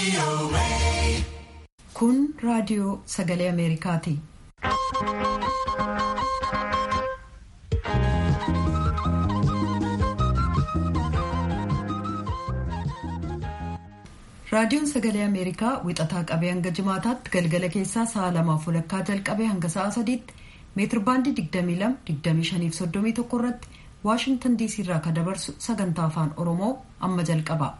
Kun raadiyoo sagalee Ameerikaati. Raadiyoon sagalee Ameerikaa wixataa qabee hanga jimaataatti galgala keessaa sa'a lamaaf walakkaa jalqabee hanga sa'a sadiitti meetirbaandii 22-25-31 irratti Waashingtan diisii irraa kan dabarsu sagantaa afaan Oromoo amma jalqaba.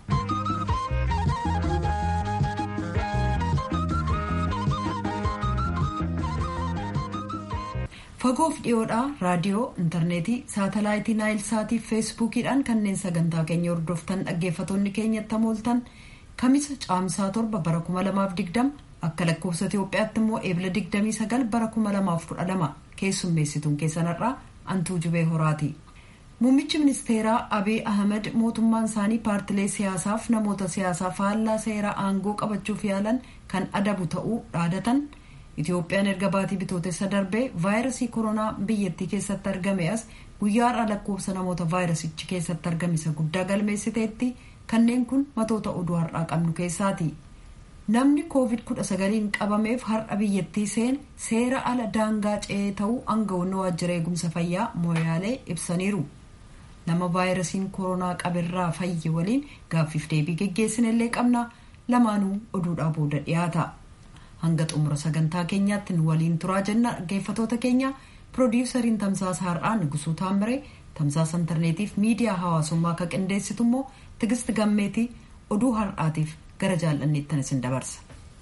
Fagoof dhiyoodhaa raadiyoo, intarneetii, saatalaayitii naayil saatii fi feesbuukiidhaan kanneen sagantaa keenya hordoftan dhaggeeffattoonni keenyatti hamooltan kamisa caamsaa torba bara 2020 akka lakkoofsa Itoophiyaatti immoo eebila 29 bara 2012 keessummeessituun keessanarraa antuu jubee horaati. Muummichi ministeeraa Abiy Ahmed mootummaan isaanii paartilee siyaasaaf namoota siyaasaa faallaa seera aangoo qabachuuf yaalan kan adabu ta'uu dhaadatan. Itoophiyaan erga baatii bitootessa darbee vaayirasii koronaa biyyattii keessatti argame as guyyaa har'a lakkoofsa namoota vaayirasichi keessatti argame isa guddaa galmeessiteetti kanneen kun matoota oduu har'aa qabnu keessaati. Namni COVID-19 qabameef har'a biyyattii seen seera ala daangaa ce'ee ta'uu aangawoonni waajjira eegumsa fayyaa mooyaalee ibsaniiru. Nama vaayirasiin koronaa qaberraa fayye waliin gaaffiif deebii geggeessinellee qabna lamaanuu oduudhaa booda dhiyaata. hanga xumura sagantaa keenyaatti nu waliin turaa jenna dhaggeeffatoota keenya piroodiwusariin tamsaasa har'aa nugusuu taamiree tamsaasa intarneetiif miidiyaa hawaasummaa akka qindeessitu immoo tigist gammeetii oduu har'aatiif gara jaallanneettan isin dabarsa.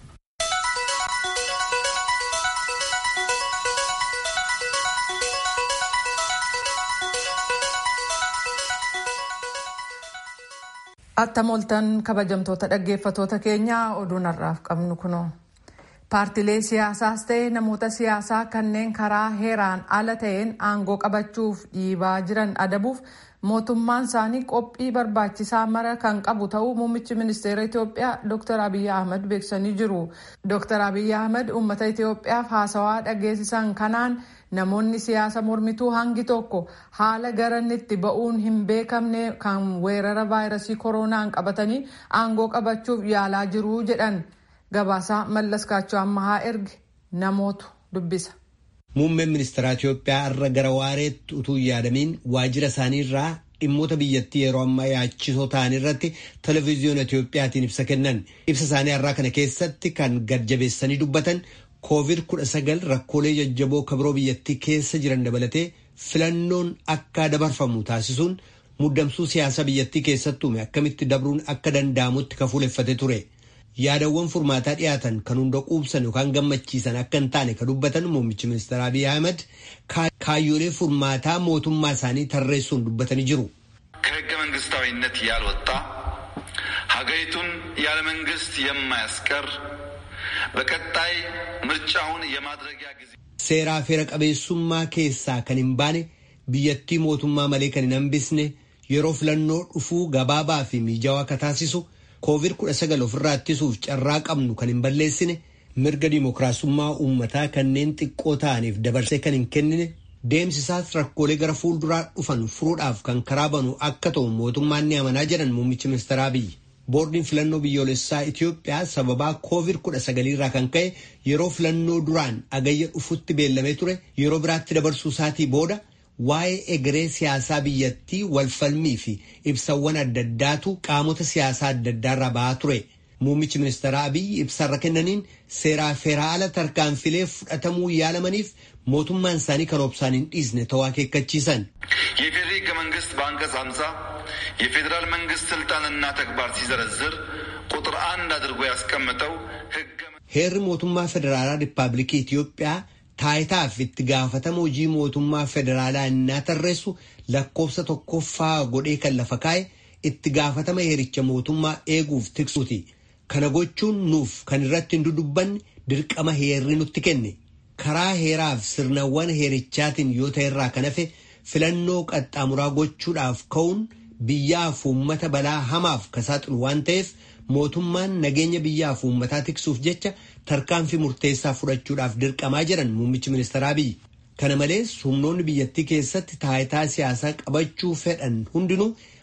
attam ooltan kabajamtoota dhaggeeffatoota keenyaa oduun har'aaf qabnu kunoo. paartilee siyaasaas ta'e namoota siyaasaa kanneen karaa heeraan ala ta'een aangoo qabachuuf dhiibaa jiran adabuuf mootummaan isaanii qophii barbaachisaa mara kan qabu ta'uu muummichi ministeera Itoophiyaa Dr. Abiyyi Ahmed beeksisanii jiru. Dr. Abiyyi Ahmed uummata Itoophiyaaf haasawaa dhageessisan kanaan namoonni siyaasa mormituu hangi tokko haala garannitti ba'uun hin beekamne kan weerara vaayirasii koronaan qabatanii aangoo qabachuuf yaalaa jiru jedhan. Gabaasaa Mallas Kaachoo Ammahaa erge namootu dubbisa. Muummeen ministeera Itoophiyaa irra gara waareetti utuu hin yaadamiin waajjira isaanii irraa dhimmoota biyyattii yeroo ammaa yaachisoo ta'an irratti televezyiyoona Itoophiyaatiin ibsa kennan. Ibsa isaanii irraa kana keessatti kan gad-jabeessanii dubbatan koovid kudha sagal rakkoolee jajjaboo kabiroo biyyattii keessa jiran dabalatee filannoon akka dabarfamu taasisuun muddamsuu siyaasa biyyattii keessatti uume akkamitti dabruun akka danda'amutti kafuuleffate ture. yaadawwan furmaataa dhiyaatan kan hunda quubsan yookaan gammachiisan akka hin taane kan dubbatan muummichi ministeera Abiy Ahmed kaayyoolee furmaataa mootummaa isaanii tarreessuun dubbatanii jiru. ከህገ መንግስታዊነት ያልወጣ ሀገሪቱን ያለ መንግስት የማያስቀር በቀጣይ ምርጫውን የማድረጊያ ጊዜ seeraa feera qabeessummaa keessaa kan hin baane biyyattii mootummaa malee kan hin hambisne yeroo filannoo dhufuu gabaabaa fi mijaawaa akka taasisu. koovid kudha sagal ofirraa ittisuuf carraa qabnu kan hin balleessine mirga dimookiraasummaa uummataa kanneen xiqqoo ta'aniif dabarsee kan hin kennine deemsisaas rakkoolee gara fuulduraa dhufan furuudhaaf kan karaa banu akka ta'u mootummaan ni amanaa jedhan muummichi ministeera Abiyyi. Boordiin filannoo biyyoolessaa Itoophiyaa sababaa koovid kudha sagalirraa kan ka'e yeroo filannoo duraan agayya dhufutti beellamee ture yeroo biraatti dabarsuu isaatii booda waa'ee egeree siyaasaa biyyattii walfalmii fi ibsawwan adda addaatu qaamota siyaasaa adda addaarraa ba'aa ture. Muummichi ministeera Abiyyi ibsarra kennaniin seeraa feeraala tarkaanfilee fudhatamuu yaalamaniif mootummaan isaanii kan obsaan hin dhiisne ta'uu akeekkachiisan. የፌዴሪ ህገ መንግስት በአንቀጽ ሀምሳ የፌዴራል መንግስት ስልጣንና ተግባር ሲዘረዝር ቁጥር አንድ አድርጎ ያስቀምጠው ህገ heerri mootummaa federaalaa riippaabilikii Itoophiyaa taayitaaf itti gaafatama hojii mootummaa federaalaa innaa tarreessu lakkoofsa tokkoffaa godhee kan lafa kaa'e itti gaafatama heericha mootummaa eeguuf tiksuuti. Kana gochuun nuuf kan irratti hin dudubbanne dirqama heerri nutti kenne. Karaa heeraaf sirnawwan heerichaatiin yoo ta'e irraa kan hafe filannoo qaxxaamuraa gochuudhaaf ka'uun biyyaaf uummata balaa hamaaf ka saaxilu waan ta'eef mootummaan nageenya biyyaaf uummataa tiksuuf jecha tarkaanfii murteessaa fudhachuudhaaf dirqamaa jedhan muummichi ministeera Abiyyi. Kana malees humnoonni biyyattii keessatti taayitaa siyaasaa qabachuu fedhan hundinuu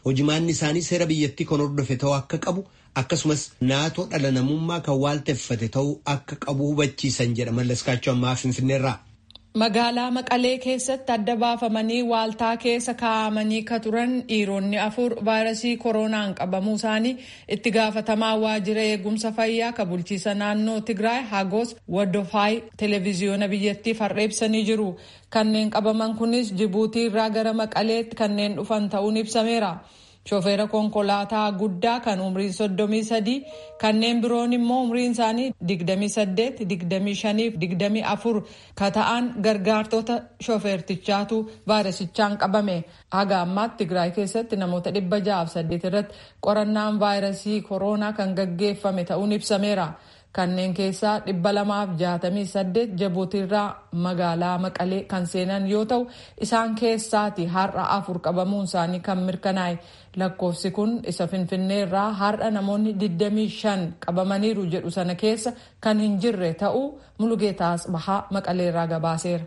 hojimaanni isaanii seera biyyattii kan hordofe ta'uu akka qabu akkasumas naatoo dhala namummaa kan waalteffate ta'uu akka qabu hubachiisan jedha mallaskaachuu ammaa finfinneerraa. Magaalaa Maqalee keessatti adda baafamanii waaltaa keessa kaa'amanii ka turan dhiironni afur vaayirasii koronaan qabamuu isaanii itti gaafatamaa waajjira eegumsa fayyaa ka bulchiisa naannoo Tigraay Hagos Wadofaay televiziyoona biyyattiif har'eebsanii jiru. Kanneen qabaman kunis Jibuutii irraa gara Maqaleetti kanneen dhufan ta'uun ibsameera. Shofeera konkolaataa guddaa kan umriin soddomii sadii kanneen biroon immoo umriin isaanii digdamii saddeet digdamii shanii fi digdamii afur ka ta'an gargaartota shofeertichaatu vaayirasichaan qabame haga ammaatti Tigraay keessatti namoota dhibba ja'aaf saddeet irratti qorannaan vaayirasii koronaa kan gaggeeffame ta'uun ibsameera. kanneen keessaa dhibba lamaaf jaatamii saddeet Jibuutiirraa magaalaa maqalee kan seenan yoo ta'u isaan keessaati har'a afur qabamuun isaanii kan mirkanaa'e lakkoofsi kun isa finfinneerraa har'a namoonni 25 qabamaniiru jedhu sana keessa kan hin jirre ta'uu mulugeetaas bahaa maqaleerraa gabaaseera.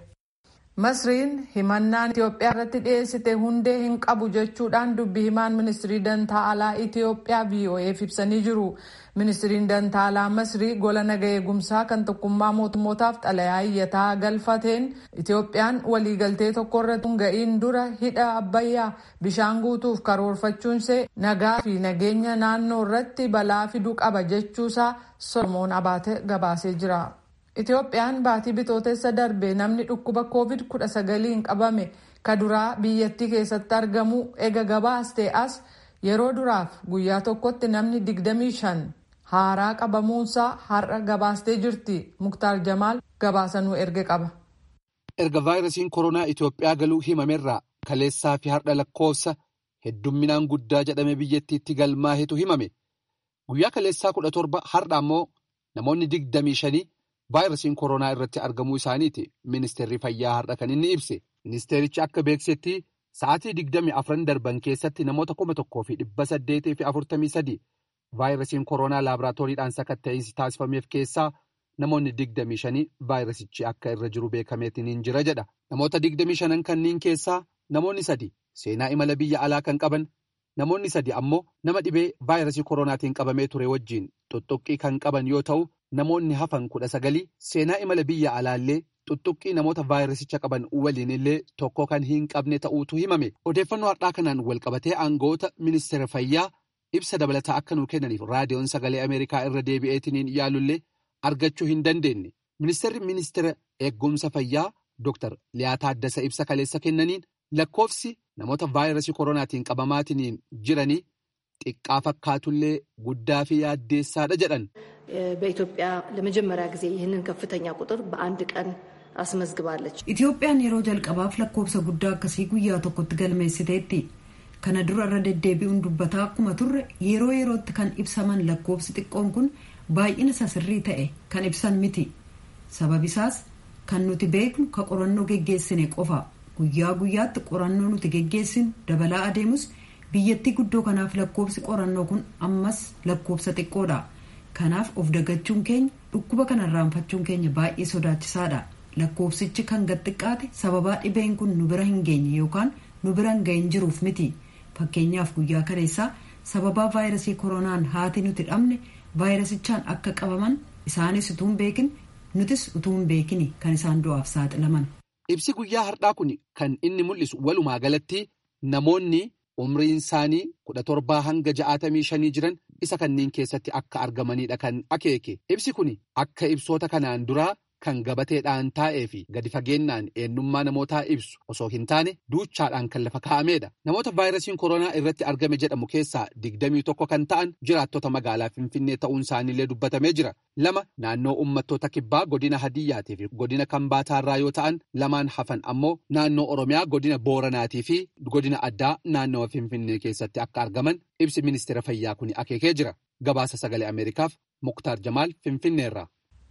Masriin himannaan Itoophiyaa irratti dhiyeessite hundee hin qabu jechuudhaan dubbi himaan ministirii dantaa alaa Itoophiyaa VOA'f ibsanii jiru. Ministiriin dantaa alaa Masrii gola naga eegumsaa kan tokkummaa mootummootaaf xalayaa iyyataa galfateen Itoophiyaan waliigaltee tokkorra ga'iin dura hidha abbayyaa bishaan guutuuf karoorfachuunsee nagaa fi nageenya naannoo irratti balaa fiduu qaba jechuusaa Solomoon Abaate gabaasee jira. Itoophiyaan baatii bitootessa darbe namni dhukkuba COVID-19 qabame ka duraa biyyattii keessatti argamu ega gabaastee as yeroo duraaf guyyaa tokkotti namni 25 haaraa qabamuunsaa har'a gabaastee jirti. Muktaar Jamaal gabaasanuu erge qaba. Erga vaayirasiin koronaa Itoophiyaa galuu himamerraa kaleessaa fi har'a lakkoofsa heddumminaan guddaa jedhame biyyattiitti galmaahetu himame. Guyyaa kaleessaa kudha torba har'a ammoo namoonni digdamii shanii vaayirasiin koronaa irratti argamuu isaaniiti ministeerri fayyaa har'a kan inni ibse. Ministeerichi akka beeksetti sa'aatii digdamii afran darban keessatti namoota kuma tokkoo fi dhibba saddeetii fi afurtamii sadii vaayirasiin koronaa laaboraatooriidhaan sakatta'insi taasifameef keessaa namoonni digdamii shanii vaayirasichi akka irra jiru beekameetiin jira jedha. Namoota digdamii shanan kanneen keessaa namoonni sadi seenaa imala biyya alaa kan qaban namoonni sadi ammoo nama dhibee vaayirasii koronaatiin qabamee ture wajjiin xuxuqqii kan qaban yoo ta'u namoonni hafan kudha sagalii seenaa imala biyya alaallee xuxuqqii namoota vaayirasicha qaban waliin illee tokko kan hin qabne ta'uutu himame odeeffannoo har'aa kanaan walqabatee aangawoota ministeera fayyaa ibsa dabalataa akka nuu kennaniif raadiyoon sagalee ameerikaa irra deebi'eetiin yaalullee argachuu hin dandeenye ministeerri ministeera eegumsa fayyaa dr liyaa taaddasa ibsa kaleessa kennaniin lakkoofsi namoota vaayirasii koronaatiin qabamaatiin jiranii xiqqaa fakkaatullee guddaa fi yaaddeessaadha jedhan. በኢትዮጵያ ለመጀመሪያ ጊዜ ይህንን ከፍተኛ ቁጥር በአንድ ቀን አስመዝግባለች። Itoophiyaan yeroo jalqabaaf lakkoofsa guddaa akkasii guyyaa tokkotti galmeessiteetti. Kana dura irra deddeebi'uun dubbataa akkuma turre yeroo yerootti kan ibsaman lakkoofsi xiqqoon kun baay'ina sasirrii ta'e kan ibsan miti. Sababisaas kan nuti beeknu ka qorannoo geggeessine qofa. Guyyaa guyyaatti qorannoo nuti geggeessinu dabalaa adeemus biyyattii guddoo kanaaf lakkoofsi qorannoo kun ammas lakkoofsa xiqqoodha. Kanaaf of dagachuun keenya dhukkuba kana irraanfachuun keenya baay'ee sodaachisaadha. Lakkoofsichi kan gad xiqqaate sababaa dhibeen kun nu bira hin geenye yookaan nu bira hin gahin jiruuf miti. Fakkeenyaaf guyyaa kaleessaa sababaa vaayirasii koronaan haati nuti dhabne vaayirasichaan akka qabaman isaanis utuu hin beekin nutis utuu hin beekin kan isaan du'aaf saaxilaman. Ibsi guyyaa har'aa kun kan inni mul'isu walumaa galatti namoonni umriin isaanii kudha torbaa hanga ja'aatamii shanii jiran isa kanneen keessatti akka argamanidha kan akeeke. Ibsi kun akka ibsoota kanaan duraa kan gabateedhaan taa'ee fi gadi fageennaan eenyummaa namootaa ibsu osoo hin taane duuchaadhaan kan lafa kaa'amedha. Namoota vaayirasiin koronaa irratti argame jedhamu keessaa digdamii tokko kan ta'an jiraattota magaalaa Finfinnee ta'uun isaaniillee dubbatamee jira. Lama naannoo uummattoota kibbaa godina Hadiyyaatii fi godina Kambaataarraa yoo ta'an lamaan hafan ammoo naannoo Oromiyaa godina Booranaatii fi godina addaa naannawa Finfinnee keessatti akka argaman ibsi ministeera fayyaa kun akeekee jira. Gabaasa sagalee Ameerikaaf Muktaar Jamaal Finfinneerraa.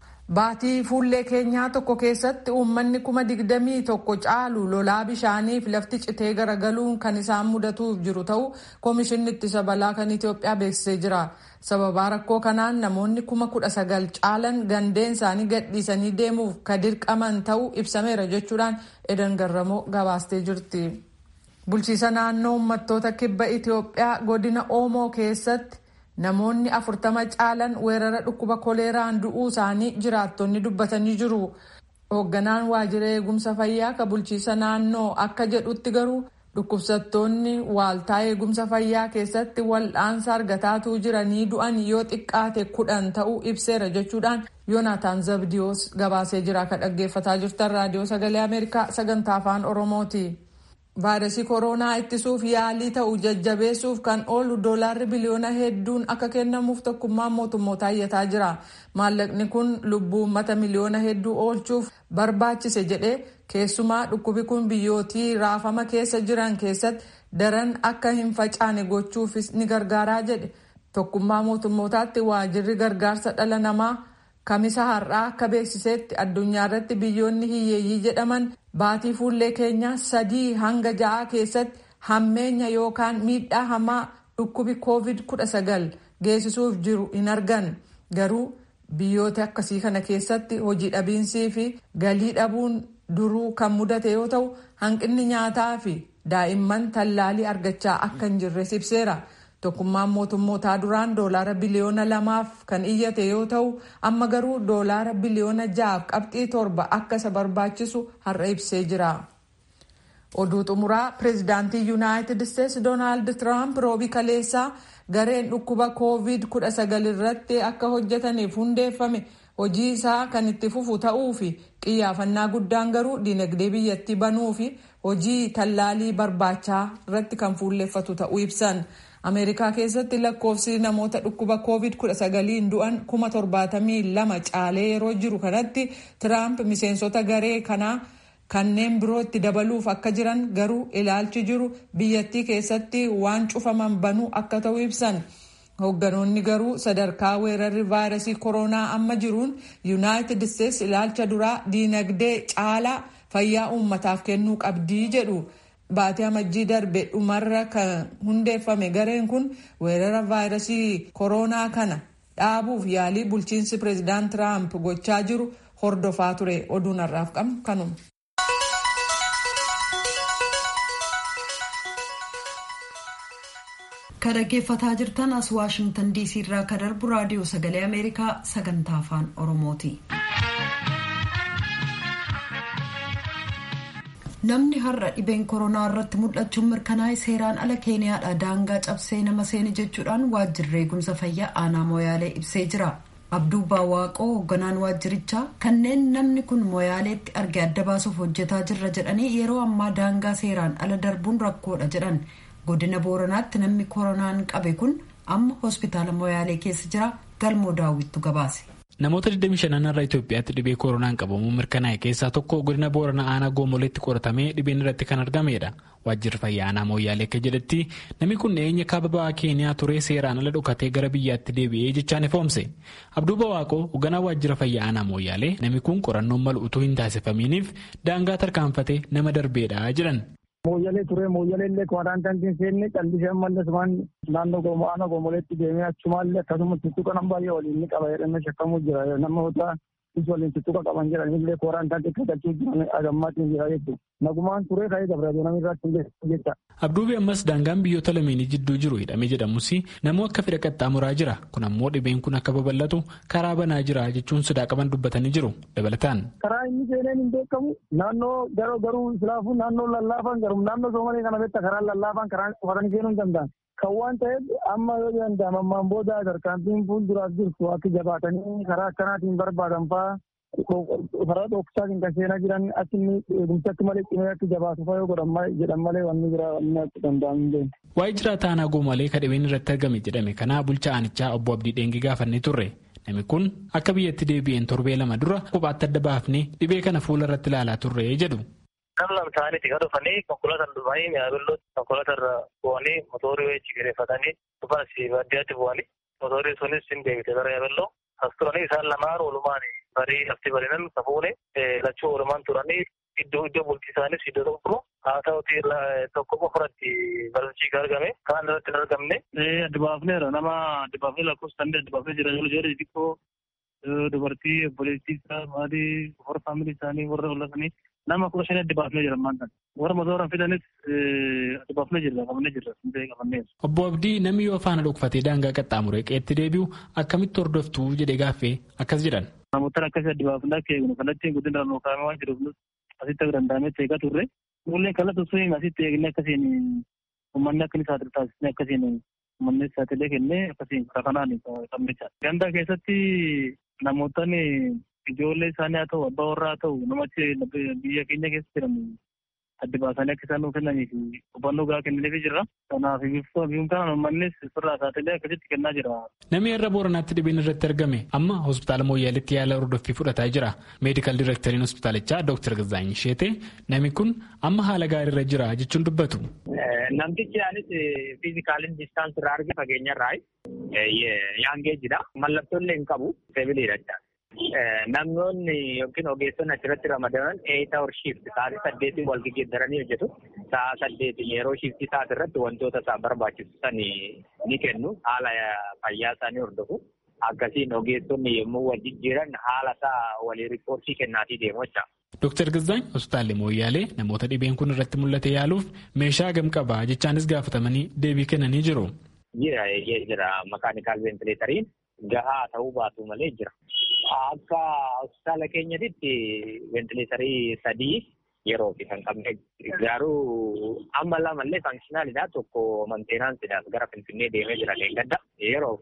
Baatii fuullee keenyaa tokko keessatti uummanni kuma digdamii tokko caalu lolaa bishaaniif lafti citee garagaluun kan isaan mudatuuf jiru ta'uu Koomishinni ittisa balaa kan Itoophiyaa beeksisee jira. Sababaa rakkoo kanaan namoonni kuma kudha sagal caalan gandeen isaanii gadhiisanii deemuuf ka dirqaman ta'uu ibsameera jechuudhaan Edan Garramoo gabaastee jirti. bulchiisa naannoo uummattoota kibba itiyoophiyaa godina oomoo keessatti namoonni afurtama caalan weerara dhukkuba koleeraan du'uu isaanii jiraattonni dubbatanii jiru hoogganaan waajjira eegumsa fayyaa ka bulchiisa naannoo akka jedhutti garuu dhukkubsattoonni waaltaa eegumsa fayyaa keessatti wal'aansa argataatuu jiranii du'an yoo xiqqaate kudhan ta'uu ibseera jechuudhaan yoonaataan zabdiyoos gabaasee jira ka dhaggeeffataa jirtan raadiyoo sagalee ameerikaa sagantaa afaan oromooti. vaayirasii kooroonaa ittisuuf yaalii ta'u jajjabeessuuf kan oolu doolaarri biliyoona hedduun akka kennamuuf tokkummaan mootummootaa iyyataa jira maallaqni kun lubbuu uummata miliyoona hedduu oolchuuf barbaachise jedhee keessumaa dhukkubi kun biyyootii raafama keessa jiran keessatti daran akka hin facaane gochuufis ni gargaaraa jedhe tokkummaa mootummootaatti waajirri gargaarsa dhala namaa kamisa har'aa akka beeksisetti addunyaa irratti biyyoonni hiyyeeyyii jedhaman baatii fuullee keenyaa sadii hanga ja'aa keessatti hammeenya yookaan miidhaa hamaa dhukkubi covid 19 geessisuuf jiru hin argan garuu biyyoota akkasii kana keessatti hojii dhabiinsii fi galii dhabuun duruu kan mudate yoo ta'u hanqinni nyaataa fi daa'imman tallaalii argachaa akka hin jirres ibseera. tokkummaan mootummootaa duraan doolaara biliyoona lamaaf kan iyyate yoo ta'u amma garuu doolaara biliyoona ja'aaf qabxii torba akka isa barbaachisu har'a ibsee jira. oduu xumuraa pireezidaantii yuunaayitid isteetsi doonaald tiraamp roobii kaleessaa gareen dhukkuba koovid 19 irratti akka hojjetaniif hundeeffame hojii isaa kan itti fufu ta'uu fi xiyyaafannaa guddaan garuu dinagdee biyyattii banuu fi hojii tallaalii barbaachaa irratti kan fuulleeffatu ta'uu ibsan. ameerikaa keessatti lakkoofsi namoota dhukkuba covid 19 du'an kuma torbaatamii lama caalee yeroo jiru kanatti tiraamp miseensota garee kanaa kanneen birootti dabaluuf akka jiran garuu ilaalchi jiru biyyattii keessatti waan cufaman banuu akka ta'u ibsan hoogganoonni garuu sadarkaa weerarri vaayirasii kooroonaa amma jiruun yuunaayitid isteetsi ilaalcha duraa diinagdee caalaa fayyaa uummataaf kennuu qabdii jedhu. Baatii amajjii darbe dhumarra kan hundeeffame gareen kun weerara vaayirasii kooroonaa kana dhaabuuf yaalii bulchiinsi pireezidaant Tiraamp gochaa jiru hordofaa ture oduun har'aaf qabnu kanuma. Kan dhaggeeffataa jirtan as Waashimtan DC irraa kan darbu raadiyoo sagalee Ameerikaa sagantaa afaan Oromooti. namni har'a dhibeen koronaa irratti mul'achuun mirkanaa'e seeraan ala keeniyaadha daangaa cabsee nama seene jechuudhaan waajjirri eegumsa fayyaa aanaa moyaalee ibsee jira abduu baawwaaqoo hoogganaan waajjirichaa kanneen namni kun moyaaleetti arge adda baasuuf hojjetaa jirra jedhanii yeroo ammaa daangaa seeraan ala darbuun rakkoodha jedhan godina booranaatti namni koronaan qabe kun amma hospitaala moyaalee keessa jira galmoo daawwittu gabaase. Namoota 25 irraa Itoophiyaatti dhibee koronaan qabamuun mirkanaa'e keessaa tokko godina Booranaa aanaa Goomoleetti qoratamee dhibeen irratti kan argamedha. Waajjirri fayyaa aanaa Mooyyaalee akka jedhetti namni kun dhiyeenya kaaba ba'aa Keeniyaa turee seeraan ala dhokatee gara biyyaatti deebi'ee jechaan ifoomse. Abduu Bawaaqoo hoogganaa waajjira fayyaa aanaa Mooyyaalee namni kun qorannoon malu utuu hin taasifaminiif daangaa tarkaanfatee nama darbeedha jedhan. Mooyyalee turee mooyyalee illee kwaaraantaantiin seenne callisee ammallee waan naannoo goomoo aanaa goomoleetti deemee achumaallee akkasumas tuttuqa nama baay'ee waliin ni qaba jedhamee shakkamuu jira namoota is waliin tuttuqa qaban jedhanillee kwaaraantaantii kadhachuu jiran agammaatiin jira jechuudha. Nagumaan turee ka'ee dabreedu namni irratti illee jecha. Abduubi ammas daangaan biyyoota lameenii jidduu jiru hidhamee jedhamus namuu akka fedha qaxxaamuraa jira kun ammoo dhibeen kun akka babal'atu karaa banaa jira jechuun sodaa qaban dubbatanii jiru dabalataan. Karaa inni seeneen hin beekamu naannoo garuu garuu islaafuu naannoo lallaafaan garuu naannoo soomalee kana beektaa karaa lallaafaan karaa qofatanii seenuu hin danda'an. Kan waan ta'eef amma yoo danda'amu ammaan booda tarkaanfiin fuulduraaf jirtu akka jabaatanii karaa akkanaatiin barbaadan fa'aa karaa dhoksaatiin kan seenaa jiran achi eegumsatti malee cimee akka jabaatu fa'aa yoo godhan jedhan malee wanni jira wanni akka danda'amu Waa'ee jiraataa aanaa goomalee kan dhibeen irratti argame jedhame kana bulchaa aanichaa obbo Abdii Dheengi gaafannee turre. Namni kun akka biyyatti deebi'een torbee lama dura kophaatti adda baafnee dhibee kana fuula irratti ilaalaa turre jedhu. Nam lama ta'aniiti kan dhufanii konkolaataan dhufanii mi'aabillooti konkolaatarra bu'anii mootorii wayii cigireeffatanii dhufan si baadiyyaatti bu'anii mootorii sunis hin deebite gara yaabelloo as turanii isaan lamaan oolumaan barii lafti barinan safuune lachuu oolumaan turanii iddoo iddoo bultii isaanis iddoo tokko haa ta'uti tokko qofaratti barsiisii argame kaan irratti hin argamne. Adda baafneera nama adda baafnee lakkoofsaan adda baafnee jira ijoollee xixiqqoo dubartii obboleettii isaa maatii warra faamilii isaanii warra oollatanii nama kudha shanii adda baafnee jira ammaan kana. Warra motora fidanis adda baafnee jirra qabannee jirra hundee qabannee. Obbo Abdii namni yoo faana dhokfatee daangaa qaxxaamuree qeetti deebi'u akkamitti hordoftuu jedhee gaaffee akkas jedhan. Namoota akkasii adda baafnee akka eegnu kallattiin guddina irraa kaa'amee waan jiruuf asitti akka danda'amee eegaa turre. Mullee kallattii sun asitti eegnee akkasiin uummanni akka inni saaxilu taasisnee akkasiin uummanni saaxilee kennee akkasiin kanaan qabnecha. Ganda keessatti namootni ijoollee isaanii haa ta'u abbaa warraa haa ta'u namachi biyya keenya keessa jiran adda baasanii akka isaan nuuf kennanii fi hubannoo gahaa kennineefii jirra. Kanaaf biiftuu kanaan uummannis sirraa saaxilee akkasitti kennaa jira. Namni irra booranaatti dhibeen irratti argame amma hospitaala Mooyyaaleetti yaala hordoffii fudhataa jira. Meedikaal Direekteriin hospitaalichaa Dr. Gazaany Sheetee namni kun amma haala gaariirra jira jechuun dubbatu. Namtichi anis fiizikaaliin distaansi irraa arge fageenya irraa yaangeejidha. Mallattoo hin qabu sebiliidha. Namoonni yookiin ogeessonni achirratti ramadaman eeyita hor shiifti sa'aatii saddeetiin wal geggeeddaranii hojjetu. Sa'a saddeetiin yeroo shiiftii isaati irratti wantoota isaa barbaachisan ni kennu. Haala fayyaa isaanii hordofu. Akkasiin ogeessonni yommuu wal jijjiiran haala isaa walii riippoortii kennaatii deemu jecha. Dooktar Gazaany hospitaalli Mooyyaalee namoota dhibeen kun irratti mul'ate yaaluuf meeshaa gam qabaa jechaanis gaafatamanii deebii kennanii jiru. Jira jira makaanikaal veentileetariin gahaa ta'uu baatu malee jira. Akka hospitaala keenyatti veentileetarii sadii yeroo fi kan qabne garuu amma lamallee faankishinaaliidha tokko manteenaansidhaaf gara finfinnee deemee jira leengadda yeroof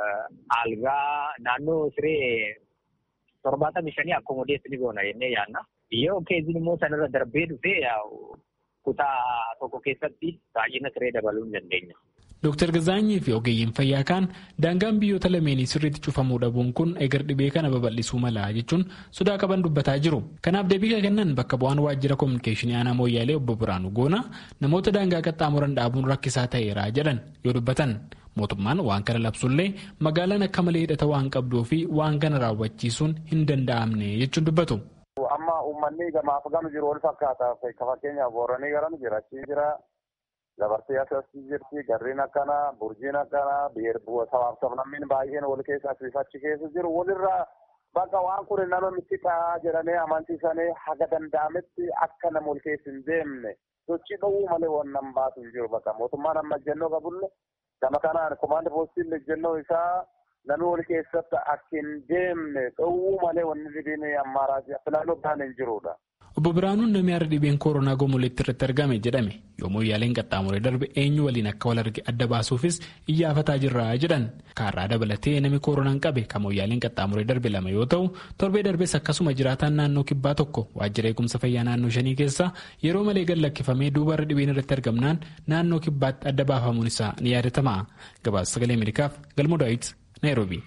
algaa naannoo siree torbaatamii shanii akkomodeessi ni goona jennee yaadna. Yoo keeziin immoo sanarra darbee dhufee kutaa tokko keessatti baay'ina siree dabaluu hin dandeenya. Dooktar Gazaanyii fi ogeeyyiin fayyaa kaan daangaan biyyoota lameenii sirriitti cufamuu dhabuun kun egar dhibee kana babal'isuu mala jechuun sodaa qaban dubbataa jiru. Kanaaf deebii kennan bakka bu'aan waajjira koominikeeshinii aanaa Mooyyaalee obbo Biraanuu Goona namoota daangaa qaxxaamuran dhaabuun rakkisaa ta'eera jedhan yoo dubbatan. Mootummaan waan kana labsullee magaalaan akka malee hidhata waan qabduu fi waan kana raawwachiisuun hin danda'amne jechuun dubbatu. Amma uummanni gamaaf gama jiru wal fakkaata. Fakkeenyaaf booranii garan jira. Achii jira. Dabartee asii jirti. Garriin akkana, burjiin akkana, sabaaf sablammiin baay'een wal keessa asii achi keessa jiru. Walirraa bakka waan kun nama miidhaa jedhanii amansiisanii haga danda'ametti akka nama wal keessa hin deemne sochii dhowwuu malee waan nama baatu hin jiru. Bakka mootummaan amma ejjennoo qabulle gama kanaan komaandi poostiin ejjennoo isaa namni wal keessatti akka hin deemne dhowwuu malee wanni dhibiin ammaaraa filannoo biraan hin jirudha. Obbo Biraanuun namni har'a dhibeen koronaa gomoleetti irratti argame jedhame yommuu yaaleen qaxxaamuree darbe eenyu waliin akka wal arge adda baasuufis iyyaafataa jirra jedhan kaarraa dabalatee namni koronaan qabe kan mooyyaaleen qaxxaamuree darbe lama yoo ta'u torbee darbees akkasuma jiraataan naannoo kibbaa tokko waajjira eegumsa fayyaa naannoo shanii keessa yeroo malee gad lakkifamee duuba irra dhibeen irratti argamnaan naannoo kibbaatti adda baafamuun isaa ni yaadatama gabaasa sagalee ameerikaaf galmoo daawit naayiroobii.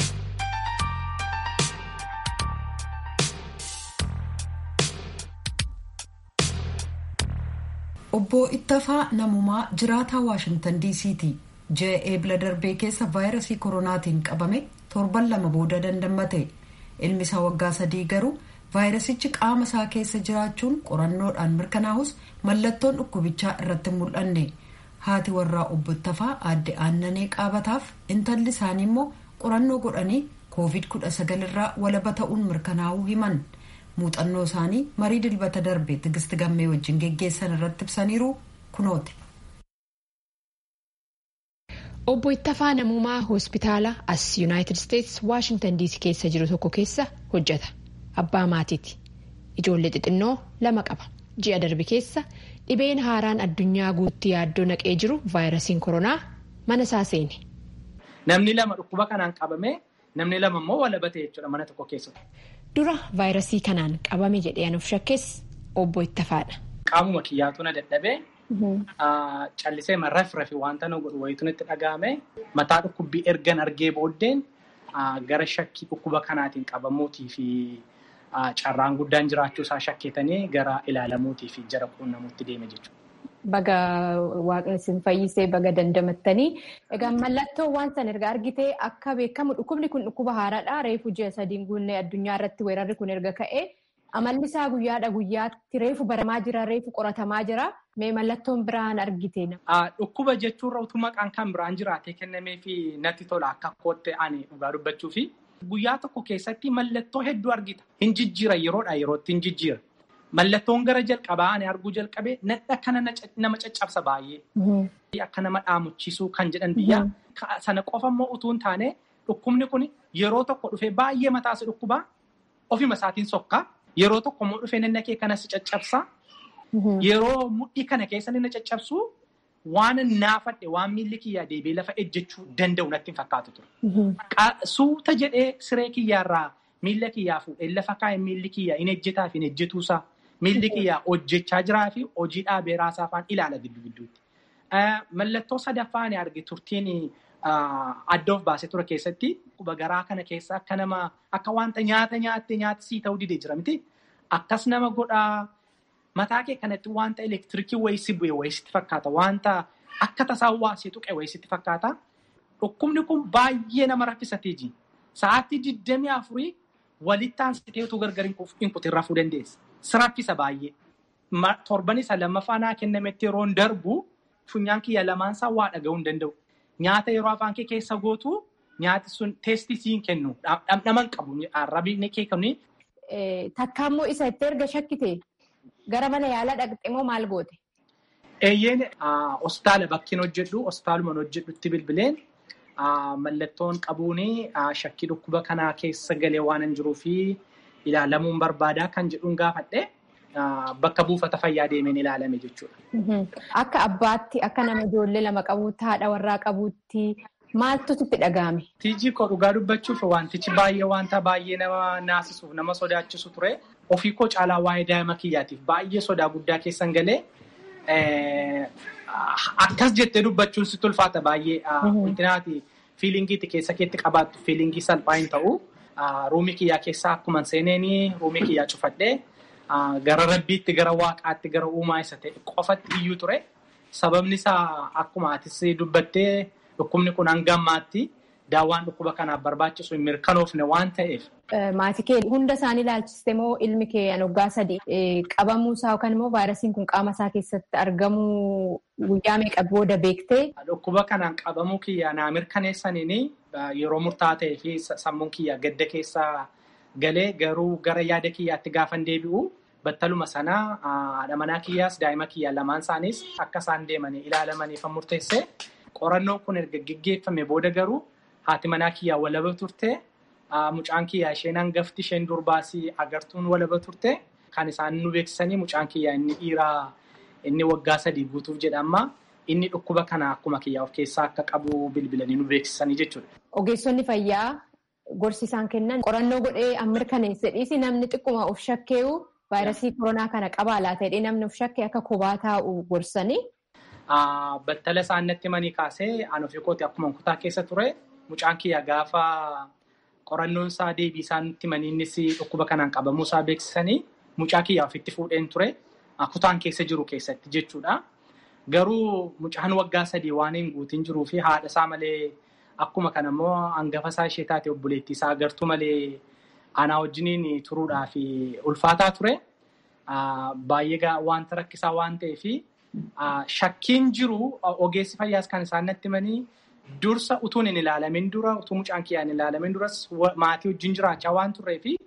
Obbo Ittafaa Namumaa jiraataa Waashintan DC'ti. Ji'a eebla darbee keessa vaayirasii koronaatiin qabame torban lama booda dandammate. Ilmi isaa waggaa sadii garuu vaayirasichi qaama isaa keessa jiraachuun qorannoodhaan mirkanaa'us mallattoon dhukkubichaa irratti mul'anne. Haati warraa obbo Ittafaa aadde aannanee qaabataaf intalli isaanii immoo qorannoo godhanii COVID-19 irraa walaba ta'uun mirkanaa'uu himan. muuxannoo isaanii marii dilbata darbe tigisti gammee wajjin geggeessan irratti ibsaniiru kunooti. Obbo Ittafaa Namumaa hospitaala as Yuunaayitid Isteets Waashintan Diisii keessa jiru tokko keessa hojjeta. Abbaa maatiiti. Ijoollee xixinnoo lama qaba. Ji'a darbe keessa dhibeen haaraan addunyaa guutti yaaddoo naqee jiru vaayirasiin koronaa mana isaa seene. Namni lama dhukkuba kanaan qabame namni lama immoo walabate jechuudha mana tokko keessatti. Dura vaayirasii kanaan qabame jedhee anuuf shakkees obbo Ittafaadha. Qaamuma kiyyaatu na dadhabee callisee marraaf rafi wanta na godhu wayitu itti dhagahame mataa dhukkubbii ergan argee booddeen gara shakkii dhukkuba kanaatiin qabamuutii fi carraan guddaan jiraachuu isaa shakkeetanii gara ilaalamuutii fi jara quunnamuutti deeme jechuudha. Baga waaqni isin fayyisee baga dandamattanii. Egaa mallattoo waan san erga argitee akka beekamu dhukkubni kun dhukkuba haaraadha. Reefu ji'a sadiin guunnee addunyaa irratti weerarri kun erga ka'ee amalli isaa guyyaadha guyyaatti reefu baramaa jira reefu qoratamaa jira. Mee mallattoon biraan argite? Dhukkuba jechuurra utuu maqaan kan biraan jiraatee kennamee fi natti tola akka kootte ani dhugaa dubbachuu fi guyyaa tokko keessatti mallattoo hedduu argita. Hin jijjiira yeroodha yerootti hin jijjiira. Mallattoon gara jalqabaa ani arguu jalqabee nadha akkana nama caccabsa baay'ee. Akka nama dhaamuchiisuu kan jedhan biyya. Sana qofa immoo utuu hin taane dhukkubni kun yeroo tokko dhufee baay'ee mataas dhukkubaa ofima isaatiin sokkaa. Yeroo tokko immoo dhufee nanna kee kanas caccabsaa. Yeroo mudhii kana keessa inni caccabsu waan naafadhe waan miilli kiyyaa deebi'ee lafa ejjechuu danda'u natti hin fakkaatu ture. Suuta jedhee siree kiyyaarraa miilla kiyyaa fuudhee lafa kaa'e miilli kiyyaa hin ejjetaa fi hin ejjetuusaa miilli kiyyaa hojjechaa jiraa fi hojii dhaabee raasaa afaan ilaala gidduu gidduutti. Mallattoo sadaffaa ani arge turtiin adda of baasee ture keessatti quba garaa kana keessa akka nama akka wanta nyaata nyaatte nyaata sii ta'uu didee jira miti. Akkas nama godhaa mataa kee kanatti wanta elektiriikii wayii si bu'e wayii sitti fakkaata. Wanta akka tasaa waasii tuqe wayii sitti fakkaata. Dhukkubni kun baay'ee nama raffisatee ji. Sa'aatii digdamii afurii walitti aansitee utuu gargar hin kutin rafuu dandeessa. Si raffisa baay'ee. Torban isa lammaffaa naa kennametti yeroon darbu funyaan kiyya lamaan isaa waa dhaga'uu hin danda'u. Nyaata yeroo afaan kee keessa gootu nyaati sun teestii siin kennu dhamdhama hin qabu. Arrabni kee kennu. Takkaammoo isa itti erga shakkite gara mana yaalaa dhaqxe moo maal goote? Eeyyeen hospitaala bakkiin hojjedhu hospitaaluma hojjedhutti bilbileen mallattoon qabuun shakkii dhukkuba kanaa keessa galee waan hin jiruu fi ilaalamuun barbaadaa kan jedhuun gaafadhe bakka buufata fayyaa deemeen ilaalame jechuudha. Akka abbaatti akka nama ijoollee lama qabuutti haadha warraa qabuutti maaltu sitti dhaga'ame? Tiijii koo dhugaa dubbachuuf wantichi baay'ee wanta baay'ee nama naasisuuf nama sodaachisu ture. Ofii koo caalaa waa'ee daa'ima kiyyaatiif baay'ee sodaa guddaa keessan galee akkas jettee dubbachuun sitti ulfaata baay'ee. Wantinaati fiilingiitti keessa keetti qabaattu fiilingii salphaa hin ta'u. Ruumii kiyyaa keessaa akkuma seeneenii ruumii kiyyaa cufadhee gara rabbiitti gara waaqaatti gara uumaa isa ta'e qofatti iyyuu ture. Sababni isaa akkuma atis dubbattee dhukkubni kun hanga ammaatti daawwaan dhukkuba kanaaf barbaachisu hin mirkanoofne waan ta'eef. Maatii kee hunda isaanii ilaalchiste moo ilmi kee waggaa sadii qabamuu isaa yookaan immoo vaayirasiin kun qaama isaa keessatti argamuu guyyaa meeqa booda beektee? Dhukkuba kanaan qabamuu kiyya naa mirkaneessaniin yeroo murtaa'aa ta'ee fi sammuun kiyya gadda keessaa galee garuu gara yaada kiyyaatti gaafan deebi'u battaluma sanaa haadha manaa kiyyaas daa'ima kiyya lamaan isaaniis akka isaan deemanii ilaalamaniif murteesse qorannoon kun erga gaggeeffame booda garuu haati manaa kiyyaa walaba turte mucaan kiyyaa isheen hangafti isheen durbaasii agartuun walaba turte kan isaan nu beeksisanii mucaan kiyyaa inni dhiiraa inni waggaa sadii guutuuf jedhama inni dhukkuba kana akkuma kiyyaa of keessaa akka qabu bilbilanii nu beeksisanii jechuudha. Ogeessonni fayyaa gorsi isaan kennan qorannoo godhee an mirkaneesse dhiisi namni xiqquma of shakkeeyu vaayirasii koronaa kana qabaa laata jedhee namni of shakkee akka kophaa taa'u gorsanii. Battala isaan natti manii kaasee an ofii kooti akkuma kutaa keessa ture mucaan kiyya gaafa qorannoon isaa deebii isaan nutti manii innis dhukkuba kanaan qabamuu isaa beeksisanii mucaa kiyya ofitti fuudheen ture kutaan keessa jiru keessatti jechuudha. Garuu mucaan waggaa sadii waan hin guutin jiruu fi haadha isaa malee akkuma kana immoo hangafa isaa ishee taate obboleettii isaa agartuu malee anaa wajjiniin turuudhaaf ulfaataa ture. Baay'ee wanta rakkisaa waan ta'eef shakkiin jiru ogeessi fayyaas kan isaan natti himanii dursa utuun hin ilaalamin dura utuu mucaan kiyyaa hin ilaalamin duras maatii wajjin jiraachaa waan turree fi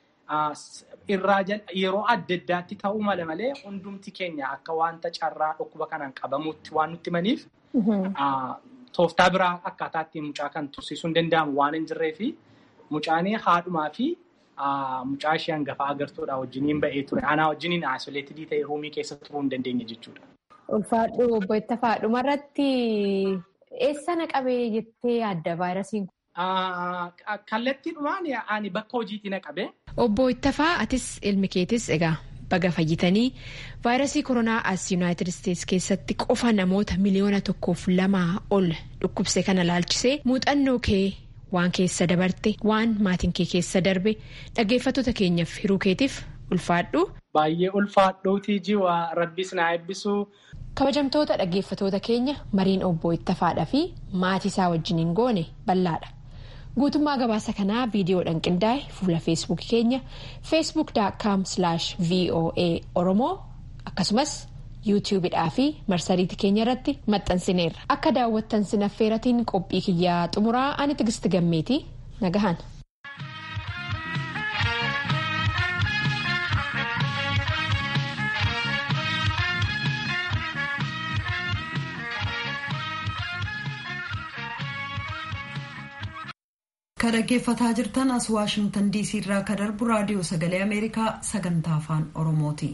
irraa yeroo adda addaatti ta'uu mala malee hundumti keenya akka wanta carraa dhukkuba kanaan qabamuutti waan nutti himaniif tooftaa biraa akkaataa ittiin mucaa kan tursiisuu hin danda'amu waan hin jirree fi mucaan haadhumaa fi mucaa ishee hangafaa agartuudha wajjiniin ba'ee ture. Anaa wajjiniin aasoleetidii ta'e ruumii keessa turuu hin dandeenye jechuudha. Ulfaadhu obbo Ittafaa dhumarratti eessa na qabee jettee yaadda vaayirasiin kun? Kallattiidhumaan ani bakka hojiitti na qabe. Obbo Ittafaa atis ilmi keetis egaa baga fayyitanii vaayirasii koronaa as yuunaayitid isteetsi keessatti qofa namoota miliyoona tokkoof lamaa ol dhukkubse kana laalchisee muuxannoo kee waan keessa dabarte waan maatiin kee keessa darbe dhaggeeffattoota keenyaaf hiruu keetiif ulfaadhu. Baay'ee ulfaadhuutii jiwa rabbis na eebbisu. Kabajamtoota dhaggeeffatoota keenya mariin obbo Ittafaadhaa fi maatii isaa wajjiniin goone bal'aadha. Guutummaa gabaasa kanaa viidiyoodhaan qindaa'e fuula feesbuukii keenya feesbuuk.com voa oromoo akkasumas yuutiyuubidhaa fi marsariitii keenya irratti maxxansineerra. Akka daawwattan sinaffeeratiin qophii kiyyaa xumuraa ani tigisti gammeetii nagahan. ka dhaggeeffataa jirtan as waashingtan diisii irraa ka darbu raadiyoo sagalee ameerikaa sagantaa afaan oromooti.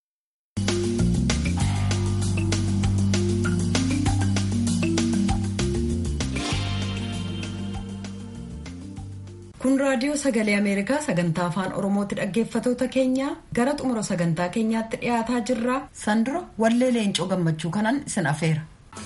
kun raadiyoo sagalee ameerikaa sagantaa afaan oromooti dhaggeeffatoota keenya gara xumura sagantaa keenyaatti dhiyaataa jirra sandura wallee leencoo gammachuu kanan isin afeera.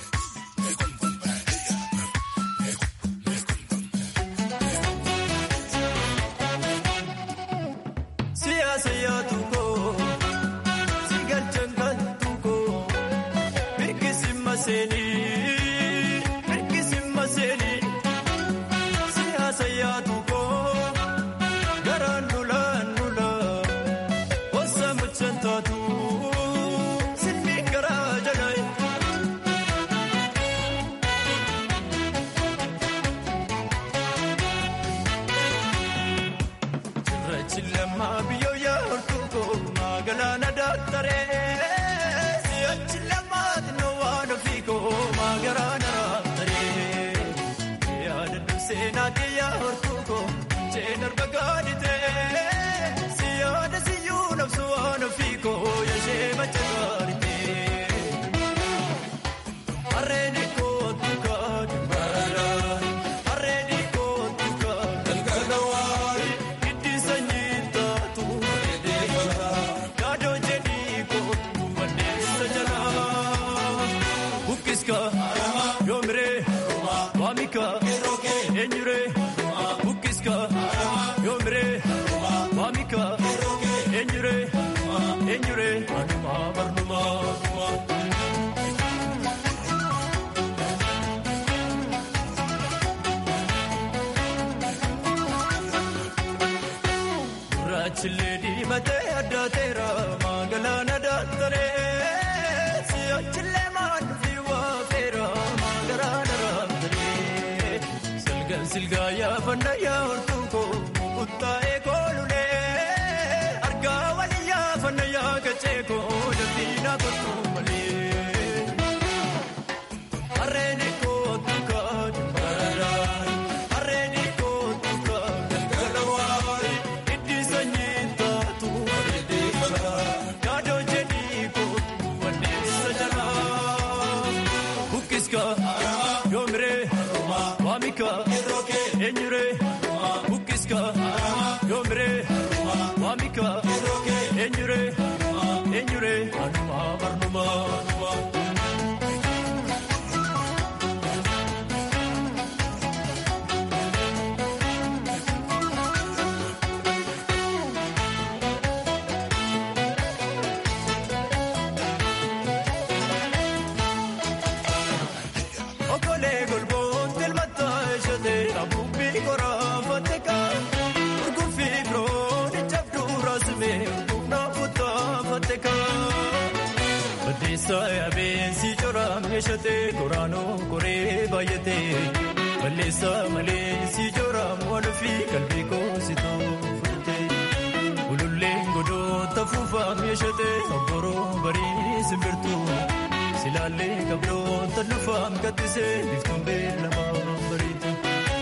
meeshatee qoraanoo qoree baay'atee balleessaa malee si jooraan waan ofii qalbii koositoo fudhatee ululleen godoota fuufaa meeshatee obboroo barii simbirtuu silaallee qabdoota lufaan kattisee biftuun beelamaa bariitu.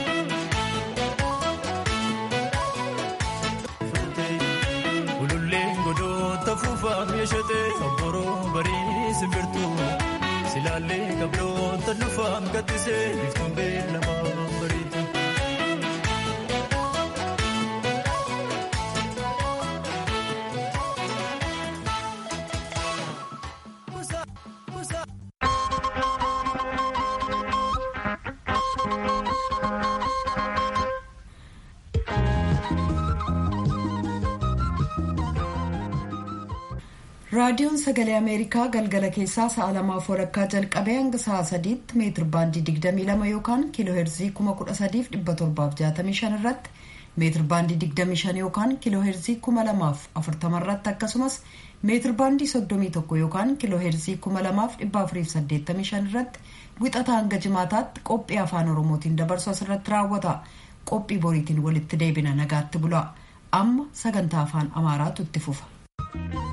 Ululleen godoota fuufaa meeshatee obboroo barii simbirtuu. Silaalee qabdoota lufaan kattisee biftuun beelamaa bariitu. raadiyoon sagalee ameerikaa galgala keessaa sa'a lamaaf walakkaa jalqabee hanga sa'a sadiitti meetir baandii 22 yookaan kiiloo heerzii 13765 irratti meetir baandii 25 yookaan kiiloo heerzii 2040 irratti akkasumas meetir baandii 31 yookaan kiiloo heerzii 2485 irratti wixata hanga jimaataatti qophii afaan oromootiin dabarsu asirratti raawwata qophii boriitiin walitti deebina nagaatti bula amma sagantaa afaan amaaraatu itti fufa.